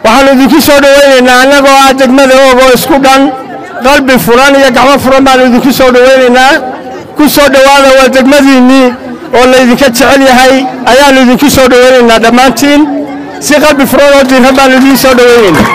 waxaannu idinku soo dhowaynaynaa annagoo ah degmada oog oo isku dhan qalbi furan iyo gacmo furan baannu idinku soo dhowaynaynaa ku soo dhowaada waa degmadiinnii oo laydinka jecel yahay ayaannu idinku soo dhowaynaynaa dhammaantiin si qalbi furan oo diirran baannu idiin soo dhowaynaynaa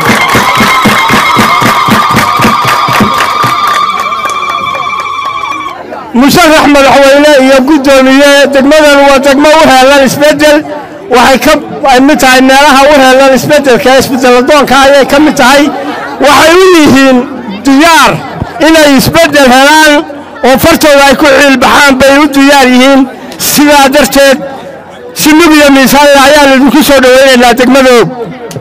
musharax madaxweyne iyo guddoomiye degmadan waa degmo u heelan isbeddel waxay ka ay mid tahay meelaha u heelan isbeddelka isbedeladoonka ayay ka mid tahay waxay u yihiin diyaar inay isbeddel helaan oo fartooda ay ku ciilbaxaan bay u diyaar yihiin sidaa darteed si lug iyo miisaanle ayaannu idinku soo dhowaynaynaa degmada og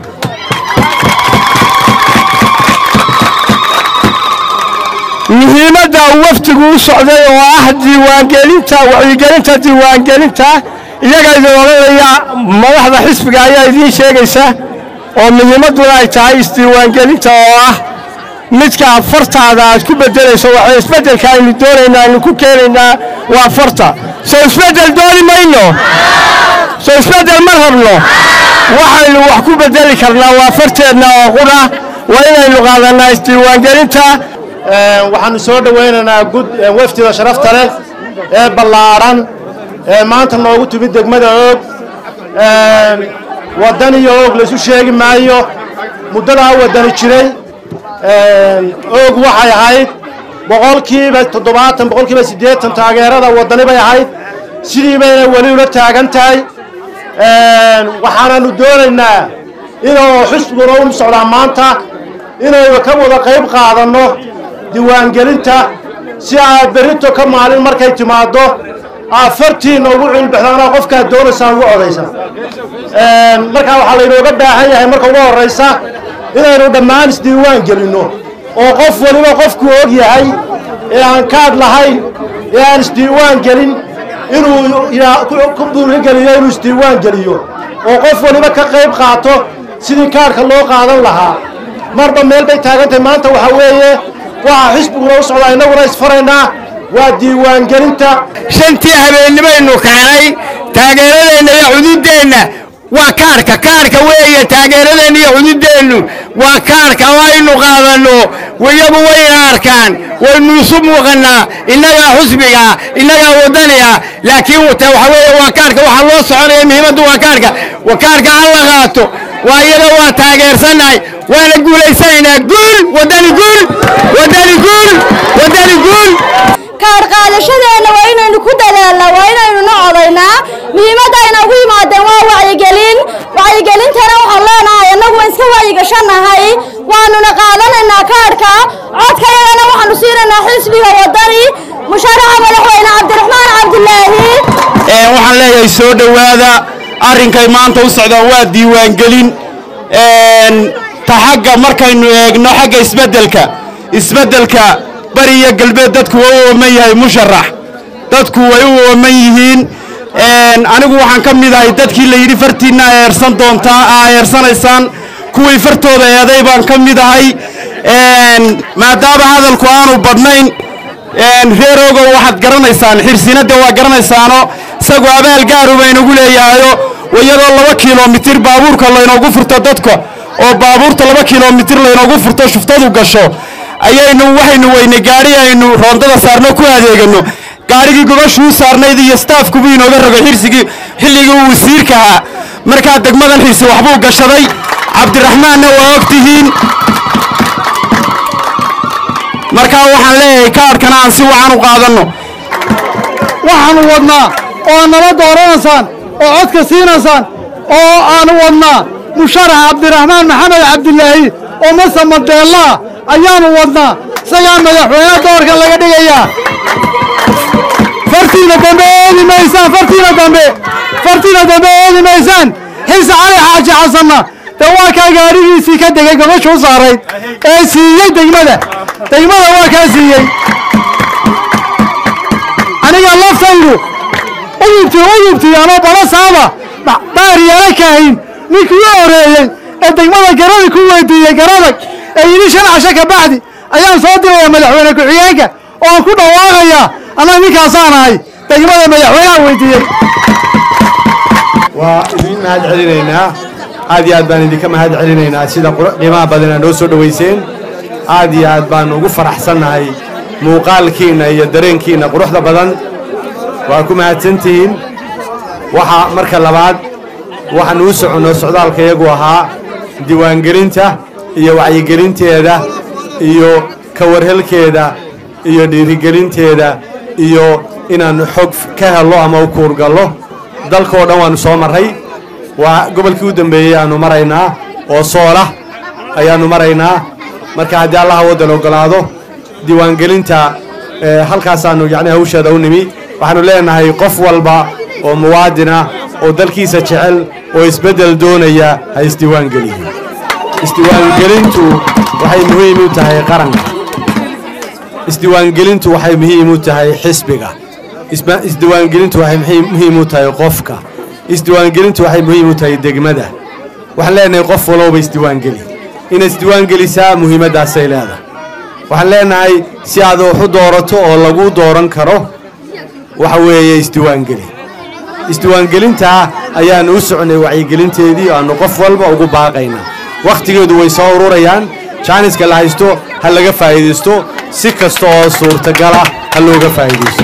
muhiimadda uu wafdigu u socday oo ah diiwaangelinta wacyigelinta diiwaangelinta iyaga idin odhanaya madaxda xisbiga ayaa idiin sheegaysa oo muhiimadduna ay tahay isdiiwaangelinta oo ah midka fartaada aad ku beddelayso waxa isbeddelka aynu doonaynaa aynu ku keenaynaa waa farta soo isbeddel dooni mayno soo isbeddel ma rabno waxaynu wax ku beddeli karnaa waa farteedna oo qudha waa inaynu qaadannaa isdiiwaangelinta waxaanu soo dhowaynaynaa gud wafdida sharafta leh ee ballaadhan ee maanta noogu timid degmada oog waddan iyo oog laysu sheegi maayo muddadaa waddani jiray oog waxay ahayd boqolkiiba toddobaatan boqolkiiba siddeetan taageerada waddani bay ahayd sidii bayna weli ula taagan tahay waxaananu doonaynaa inuu xisbiguna u socdaa maanta inaynu ka wada qayb qaadanno diiwaangelinta si aad berrito ka maalin markay timaaddo aad fartiinna ugu cilbaxdaanoo qofkaad doonaysaan ugu codaysaan markaa waxaa laynooga baahan yahay marka ugu horraysa inaynu dhammaan isdiiwaan gelinno oo qof waliba qofku og yahay ee aan kaadh lahayn ee aan isdiiwaan gelin inuu ku buurigeliyo inuu isdiiwaan geliyo oo qof waliba ka qayb qaato sidii kaadhka loo qaadan lahaa marba meel bay taagantahay maanta waxaa weeye waxaa xisbiguna u socdaa innaguna isfaraynaa waa diiwaangelinta shantii habeennimaynu keenay taageeradeenna iyo xuduuddeenna waa kaarka kaarka weeye taageeradeenna iyo xuduuddeennu waa kaarka oo aynu qaadanno iyagu wayna arkaan waynu isu muuqannaa innagaa xusbiga innagaa waddaniga laakiin waxa weeye waa kaarka waxaa loo soconaya muhiimaddu waa kaarka waa kaarka ha la qaato waa iyada waa taageersannahay waana guulaysanaynaa guul waddani guul waddani guul waddani guul kaadh qaadashadeenna waa inaynu ku dadaalnaa waa inaynu na codaynaa muhiimadda ayna ugu yimaadeen waa wacyigelin wacyigelintana waxaan leenahay annagu waan iska wacyigashannahay waanuna qaadanaynaa kaadhka codkayagana waxaanu siinaynaa xisbiga waddani musharaxa madaxweyne cabdiraxmaan cabdilaahi waxaan leeyahay soo dhowaada arrinkay maanta u socdaan waa diiwaangelin ta xagga markaynu eegno xagga isbeddelka isbeddelka bari iyo galbeed dadku waa u ooman yahay musharax dadku way u ooman yihiin anigu waxaan ka mid ahay dadkii la yidhi fartiinna eersan doontaa aa eersanaysaan kuwii fartooda eeday baan ka mid ahay maadaama hadalku aanu badnayn reer ogow waxaad garanaysaan xirsinadda waa garanaysaano isagu abaal gaaru baynagu leeyahayo iyadoo laba kilomitir baabuurka laynoogu furto dadka oo baabuurta laba kilomitir laynoogu furto shuftadu gasho ayaynu waxaynu weynay gaadhi aynu roondada saarno ku adeegano gaadhigii gobashuu saarnayd iyo staafkubuu inooga rogay xirsigii xilligii uu wasiirka ahaa markaa degmadan xirsi waxbuu gashaday cabdiraxmaanna waa og tihiin markaa waxaan leeyahay kaadhkana aan si wacan u qaadanno waxaanu wadnaa oo nala dooranaysaan oo codka siinaysaan oo aanu wadnaa musharax cabdiraxmaan maxamed cabdilaahi oo mase madeellaa ayaanu wadnaa isagaa madaxweyne doorka laga dhigayaa fartiina dambe eedi maysaan fartiina dambe fartiina dambe eedi maysaan xilse cali xaaji xasanna dee waa kaa gaadhigiisii ka degay gobashuu saarayd ee siiyey degmada degmada waa kaa siiyey aniga laftaydu uyubti uyubti anoo bala saaba baariyala kaahin ninkii u horeeyey ee degmada garada ku weydiiyey garadag ee yidhi shan casho ka bacdi ayaan soo diraya madaxweyne ku-xigeenka oo aan ku dhawaaqayaa annaga ninkaasaan ahay degmada madaxweynaha weydiiyey waa idiin mahad celinaynaa aad iyo aad baan idinka mahad celinaynaa sida qur- qiimaha badan aad noo soo dhowayseen aad iyo aad baan ugu faraxsannahay muuqaalkiinna iyo dareenkiinna quruxda badan waa ku mahadsantihiin waxaa marka labaad waxaan uu soconno socdaalka iyagu ahaa diiwaangelinta iyo wacyigelinteeda iyo ka warhelkeeda iyo dhiirigelinteeda iyo inaan xog ka hello ama u kuurgallo dalkoo dhan waannu soo marray waa gobolkii u dambeeyey aannu maraynaa oo soola ayaannu maraynaa marka haddii allaha waddan oggolaado diiwaangelinta ee, halkaasaannu yacni hawsheeda u nimi waxaannu leenahay qof walba oo muwaadina oo dalkiisa jecel oo isbeddel doonaya ha isdiiwaangeliyo isdiiwaangelintu waxay muhiim u tahay qaranka isdiiwaangelintu waxay muhiim u tahay xisbiga Isba- isdiiwaangelintu waxay muhiim- muhiim u tahay qofka isdiiwaangelintu waxay muhiim u tahay degmada waxaan leenahay qof walowba isdiiwaangeli inaad isdiiwaangelisaa muhiimaddaasay leedahay waxaan leenahay si aad wax u doorato oo lagu dooran karo waxa weeye isdiiwaangeli isdiiwaangelintaa ayaannu u socnay wacyigelinteedii aannu qof walba ugu baaqaynaa wakhtigeedu way soo ururayaan jaaniska la haysto ha laga faa'iidaysto si kasta oo suurtagala ha looga faa'iidaysto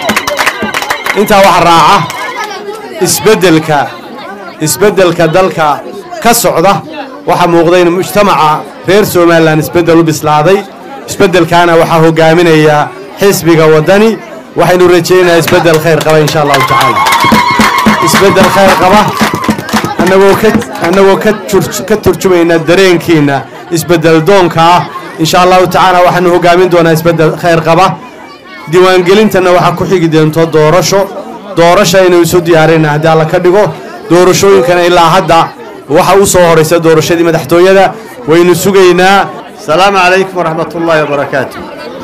intaa waxaa raaca isbeddelka isbeddelka dalka ka socda waxaa muuqda in mujtamaca reer somalilan isbeddel u bislaaday isbeddelkaana waxaa hogaaminaya xisbiga waddani waxaynu rajaynayaa isbeddel khayr qaba insha allahu tacaala isbeddel khayr qaba annagoo ka annagoo ka tur- ka turjumayna dareenkiinna isbeddel doonka ah insha allahu tacaala waxaanu hogaamin doonaa isbeddel khayr qaba diiwaangelintana waxaa ku xigi doonto doorasho doorasho aynu isu diyaarina haddii alla ka dhigo doorashooyinkana ilaa hadda waxa u soo horaysa doorashadii madaxtooyada waynu sugaynaa السلام عليكم ورحمة الله وبركاته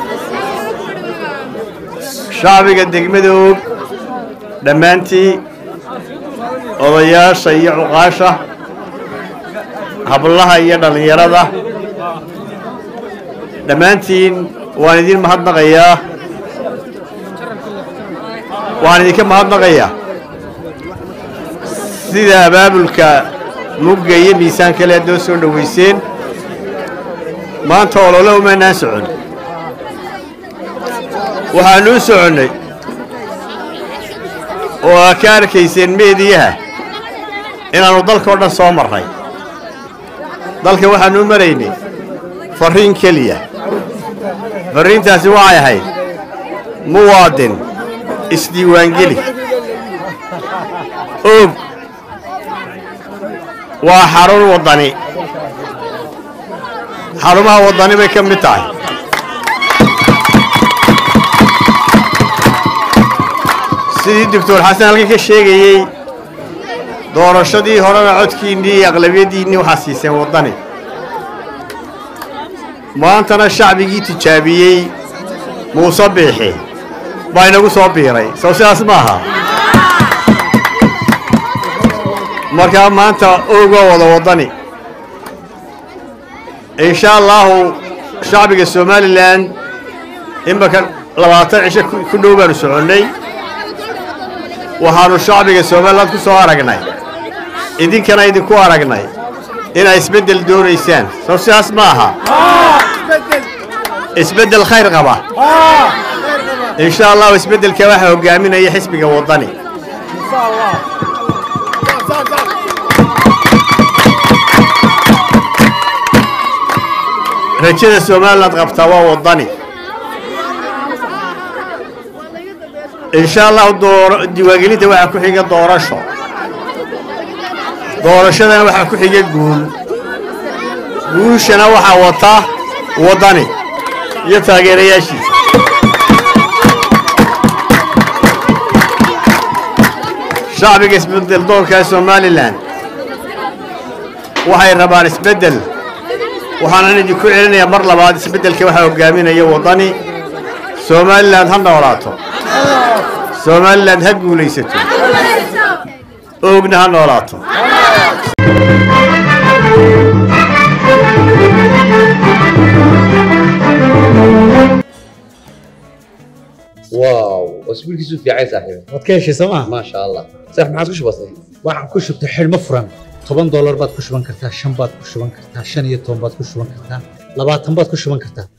شعبك الدقمدوب دمانتي odayaasha iyo cuqaasha hablaha iyo dhallinyarada dhammaantiin waan idin mahadnaqayaa waxaan idinka mahadnaqayaa sida abaabulka mugga iyo miisaan kale aad noo soo dhowayseen maanta olole umaynaan socon waxaannu u soconnay oo aa ka arkayseen meediyaha inaannu dalkao dhan soo marray dalka waxaannu u maraynay farriin keliya farriintaasi waxay ahayd muwaadin isdiiwaangeli og waa xarun waddani xarumaha waddani bay ka mid tahay sidii doctor xasan halkan ka sheegayey doorashadii horena codkiinnii iyo aqlabiyaddiinnii waxaa siiseen waddani maantana shacbigii tijaabiyey muuse biixi baa inagu soo biiray sow sidaas ma aha markaa maanta oogoo wada waddani in sha allaahu shacbiga somalilan imaka labaatan cisho ku ku dhow baanu soconnay waxaannu shacbiga somalilan ku soo aragnay idinkana idinku aragnay inaa isbeddel doonaysaan sow sidaas ma aha isbeddel khayr qaba in sha allahu isbeddelka waxaa hogaaminaya xisbiga waddani rajada somaliland qabtaa waa waddani in sha allahu dooro diiwaangelinta waxaa ku xiga doorasho doorashadana waxaa ku xiga guul guushana waxaa wata waddani iyo taageerayaashiisa shacbiga isbeddel doonka somalilan waxay rabaan isbeddel waxaanan idinku celinayaa mar labaad isbeddelka waxaa hogaaminaya waddani somalilan ha noolaato somalilan ha guulaysato oogna ha noolaato واو اسبوع كيسو في عايز صاحبي waad ka heshay sooma ما شاء الله صح ما عاد كش بسيط waxaan ku shubtay xidhmo furan toban doolar baad ku shuban kartaa shan baad ku shuban kartaa shan iyo toban baad ku shuban kartaa labaatan baad ku shuban kartaa